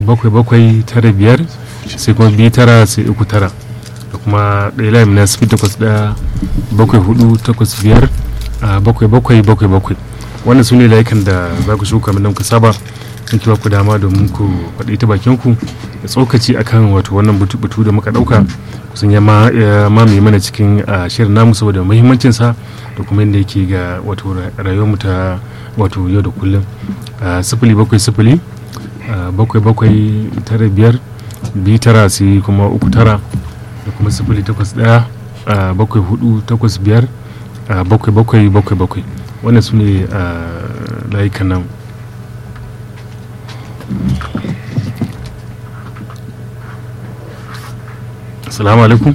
bakwai bakwai tara biyar sai kuma biyu tara sai uku tara da kuma ɗaya layin na sifili takwas ɗaya bakwai hudu takwas biyar a bakwai bakwai bakwai bakwai wannan su ne layukan da za ku shuka min ku saba in kiwa ku dama domin ku faɗi ta bakin ku da tsokaci akan wato wannan batu da muka ɗauka kusan ya mamaye mana cikin shirin namu saboda muhimmancinsa da kuma yadda yake ga wato rayuwarmu ta wato yau da kullum sifili bakwai sifili bakwai bakwai tara biyar biyu tara sai kuma uku tara da kuma sifili takwas ɗaya bakwai hudu takwas biyar bakwai bakwai bakwai bakwai wannan su ne layukan nan assalamu alaikum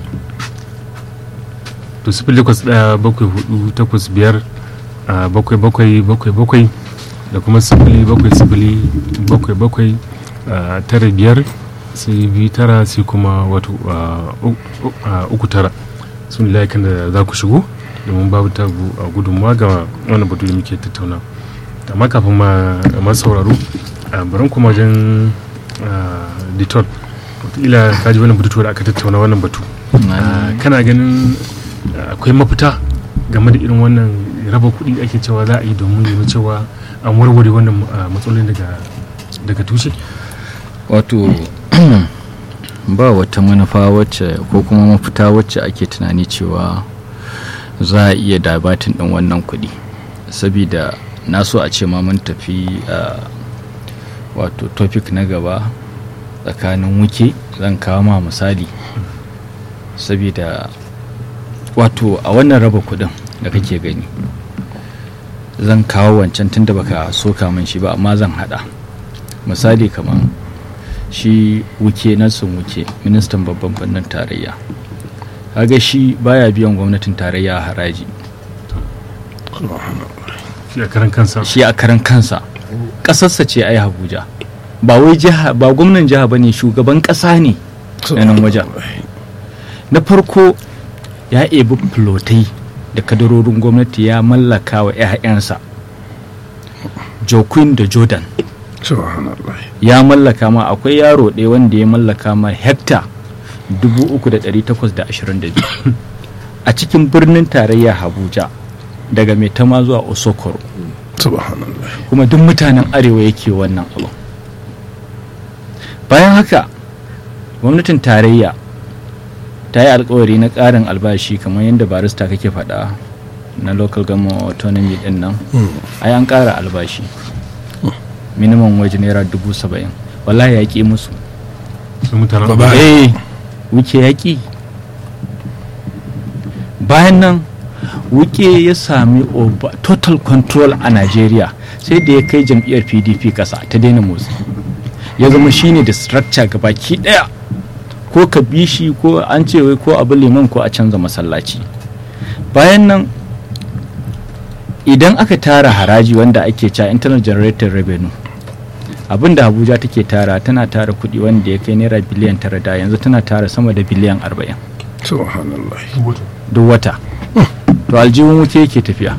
to sifili takwas ɗaya bakwai hudu takwas biyar bakwai bakwai bakwai bakwai da kuma sifili bakwai sifili bakwai bakwai tara biyar sai biyu tara sai kuma wato uku tara sun layukan da za ku shigo domin babu ta gudunmawa ga wani batu da muke tattauna amma kafin ma sauraro bari kuma wajen detol wataƙila ka ji wani batu da aka tattauna wannan batu kana ganin akwai mafita game da irin wannan raba kuɗi ake cewa za a yi domin ganin cewa an warware wannan matsalolin daga tushe wato ba wata manufa wacce ko kuma mafita wacce ake tunani cewa za a iya dabatin ɗin wannan kuɗi sabida na so a ce ma mun tafi wato topic na gaba tsakanin wuke zan kawo ma misali sabida wato a wannan raba kuɗin da kake gani zan kawo wancan tun da baka soka min shi ba amma zan hada misali kamar shi wuke sun wuke ministan babban birnin tarayya kaga shi baya biyan gwamnatin tarayya haraji shi a karan kansa shi a karan kansa kasarsa ce ai abuja ba wai jiha ba gwamnan jiha bane shugaban kasa ne na nan wajen na farko ya ebi filotai da kadarorin gwamnati ya mallaka wa 'ya'yansa joaquin da jordan ya mallaka ma akwai yaro ɗaya wanda ya mallaka ma hekta 3,822 a cikin birnin tarayya abuja daga mai tama zuwa osokoro kuma duk mutanen arewa yake wannan abu bayan haka gwamnatin tarayya ta yi alkawari na ƙarin albashi kamar yadda barista kake faɗa na local government autonomy din nan ai an ƙara albashi minimum waje naira dubu saba'in wallahi ya ƙi musu eh wuke ya ƙi bayan nan wuke ya sami total control a nigeria sai da ya kai jam'iyyar pdp ƙasa ta daina motsi ya zama shine da structure gabaki ɗaya ko ka bi shi ko an ce wai ko abu liman ko a canza masallaci bayan nan idan aka tara haraji wanda ake cewa internal generated revenue abin da abuja take tara tana tara kudi wanda ya kai naira biliyan tara da yanzu tana tara sama da biliyan arba'in duk wata to aljihun wuce yake tafiya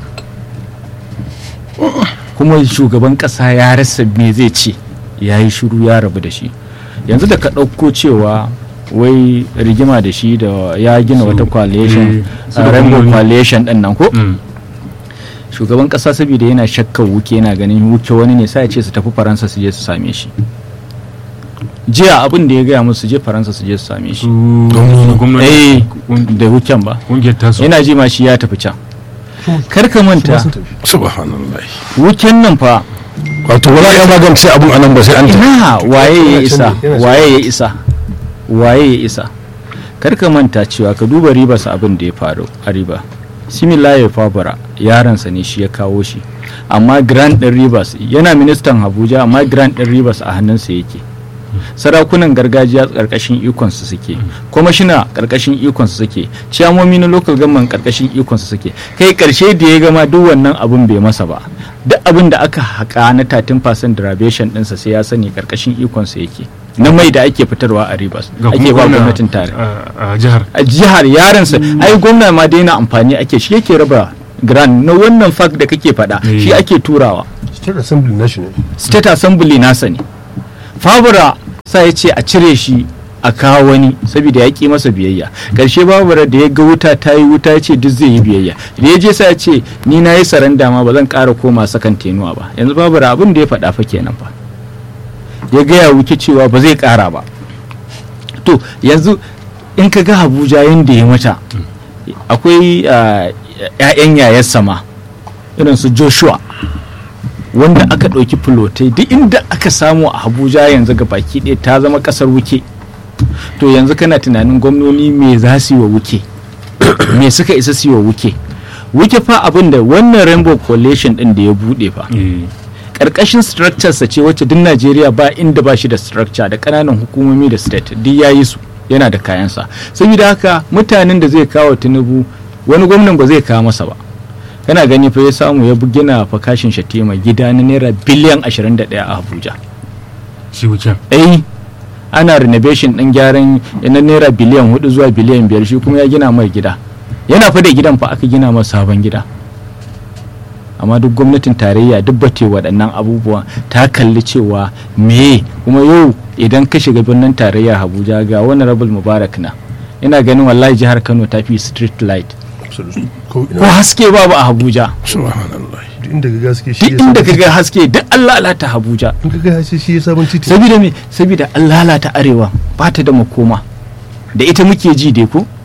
kuma shugaban kasa ya rasa me zai ce ya yi shiru ya rabu da shi yanzu da ka ɗauko cewa wai rigima da shi da ya gina wata coalition rainbow coalition ɗin nan ko shugaban ƙasa saboda yana shakkar wuke yana ganin wuke wani ne sai ya ce su tafi faransa su je su same shi jiya abin da ya gaya musu je faransa su je su same shi eh da wuken ba yana ji ma shi ya tafi can kar ka manta subhanallah wuken nan fa wato wala ya magance abun anan ba sai an ina waye ya isa waye ya isa waye ya isa kar ka manta cewa ka duba ribas abin da ya faru a riba similaye fabara yaransa ne shi ya kawo shi amma grand din rivers yana ministan abuja amma grand din rivers a hannunsa yake sarakunan gargajiya karkashin ikonsu suke kwamashina karkashin ikonsu suke ciyamomi na local government karkashin ikonsu suke kai karshe da ya gama duk wannan abin bai masa ba duk abin da aka haƙa na 13% derivation ɗinsa sai ya sani karkashin ikonsa yake na mai da ake fitarwa a ribas ake ba gwamnatin tare a jihar a jihar yaransa ai gwamna ma daina amfani ake shi yake raba grand na wannan fact da kake faɗa shi ake turawa state assembly national state assembly nasa ne fabura sa ya ce a cire shi a kawo wani saboda ya ƙi masa biyayya ƙarshe babura da ya ga wuta ta yi wuta ya ce duk zai yi biyayya da ya je sa ya ce ni na yi saranda ma ba zan ƙara koma sakan tenuwa ba yanzu babura abin da ya faɗa fa kenan fa ya gaya wuke cewa ba zai ƙara ba to yanzu in ka ga abuja yadda ya mata akwai ah, 'ya'yan yayar sama irin su joshua wanda aka ɗauki fulotai duk inda aka samu a abuja yanzu ga baki ɗaya ta zama ƙasar wuke to yanzu kana tunanin gwamnoni me za su yi wa wuke me suka isa su yi wa wuke wuke fa abin da wannan rainbow coalition ɗin da ya buɗe fa eh, ƙarƙashin structure sa ce wacce duk najeriya ba inda ba shi da structure da ƙananan hukumomi da state duk ya yi su yana da kayansa saboda haka mutanen da zai kawo tinubu wani gwamnan ba zai kawo masa ba kana gani fa ya samu ya gina fa kashin shatima gida na naira biliyan 21 a abuja shi wuken ai ana renovation din gyaran na naira biliyan 4 zuwa biliyan 5 shi kuma ya gina mai gida yana fa da gidan fa aka gina masa sabon gida amma duk gwamnatin tarayya duk bate waɗannan abubuwa ta kalli cewa me kuma yau idan ka shiga birnin tarayya abuja ga wani rabul mubarak na ina ganin wallahi jihar kano ta fi street light ko ko haske babu a abuja subhanallah duk inda ka gaske shi duk ya inda sabon ka ga haske duk an lalata abuja in ka ga haske shi ya sabon titi saboda me saboda an lalata arewa ba ta da makoma da ita muke ji dai ko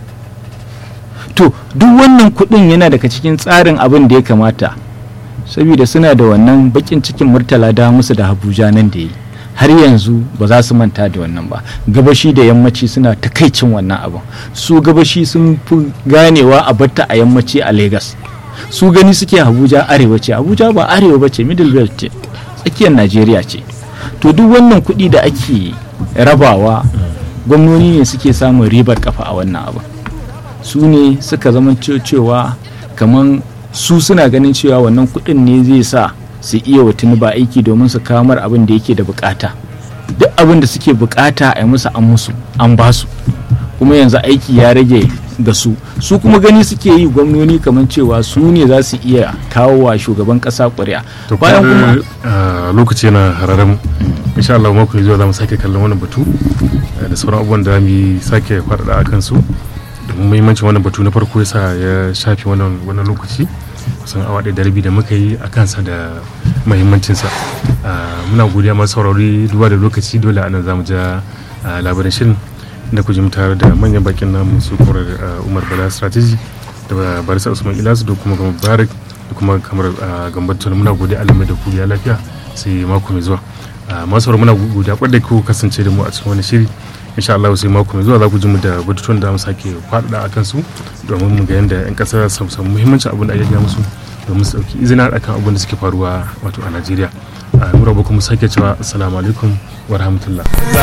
to duk wannan kudin yana daga cikin tsarin abin da ya kamata saboda suna da wannan bakin cikin murtala da musu da abuja nan da yi har yanzu ba za su manta da wannan ba gabashi da yammaci suna takaicin wannan abin su gabashi sun fi ganewa a batta a yammaci a Legas. su gani suke abuja arewa ce abuja ba arewa ba ce middle belt ce tsakiyar najeriya ce to duk wannan kuɗi da ake rabawa gwamnoni ne suke samun ribar kafa a wannan abu su ne suka zama ce- cewa kamar su suna ganin cewa wannan kuɗin ne zai sa su iya wa ba aiki domin su kamar abin da yake da bukata duk abin da suke bukata a yi musu an musu an ba su kuma yanzu aiki ya rage ga su su kuma gani suke yi gwamnoni kamar cewa su ne za su iya kawo wa shugaban kasa ƙuri'a to bayan kuma kuma lokaci yana hararen insha Allah mako mai zuwa za mu sake kallon wannan batu eh, da sauran abubuwan da mu yi sake faɗaɗa a kansu domin muhimmancin wannan batu na farko yasa ya shafi wannan wannan lokaci kusan awa ɗaya da rabi da muka yi a kansa da muhimmancinsa Ah, muna godiya masu saurari duba da lokaci dole anan za mu ja ah, labarin shirin da ku ji mu tare da manyan bakin namu su kuma umar bala strategy da barisa usman ilasu da kuma gama barak da kuma kamar gambar tuni muna godiya alamai da ku ya lafiya sai mako mai zuwa Ah, masu saurari muna godiya kwadda ku kasance da mu a cikin wani shiri insha Allah sai mako mai zuwa za ku ji mu da batutuwan da mu sake faɗaɗa a kansu domin mu ga yadda 'yan ƙasa su samu muhimmancin abin da ake gaya musu domin su ɗauki izina akan abin da suke faruwa wato a Najeriya. a mura ba kuma sake cewa assalamu alaikum wa rahmatullah